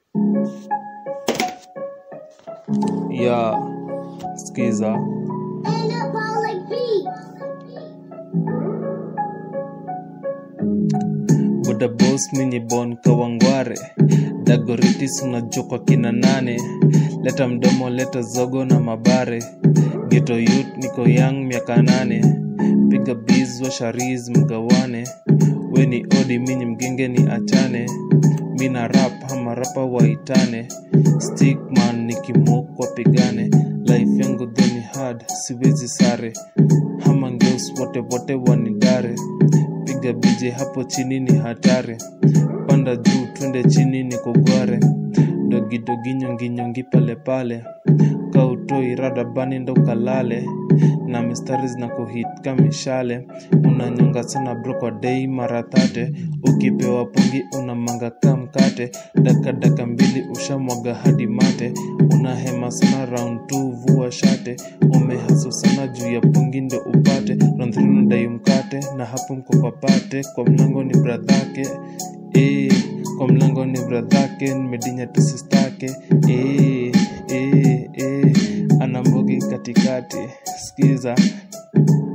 ya skiza Anabolic beats. buda boss mini bon kawangware dagoritis unajua kwa kina nane leta mdomo leta zogo na mabare geto youth niko young miaka nane piga biz wa shariz mgawane weni odi mini mgenge ni achane mina rap ama rapa waitane stickman nikimok wapigane life yangu dhoni hard siwezi sare hama ngeus wote wote wanidare piga bije hapo chini ni hatari panda juu twende chini ni kugware dogidogi nyonginyongi pale pale kautoi radabani ndo kalale na mistari zina kuhit kamishale unanyonga sana bro kwa dei mara tate ukipewa pungi unamanga ka mkate dakadaka mbili ushamwaga hadi mate unahema sana round 2 vua shate umehaso sana juu ya pungi ndo upate rondhrino dai mkate na hapo mkopapate kwa mlango ni bradhake eh, kwa mlango ni bradhake nimedinya tusistake eh, eh, eh, ana mbogi katikati skiza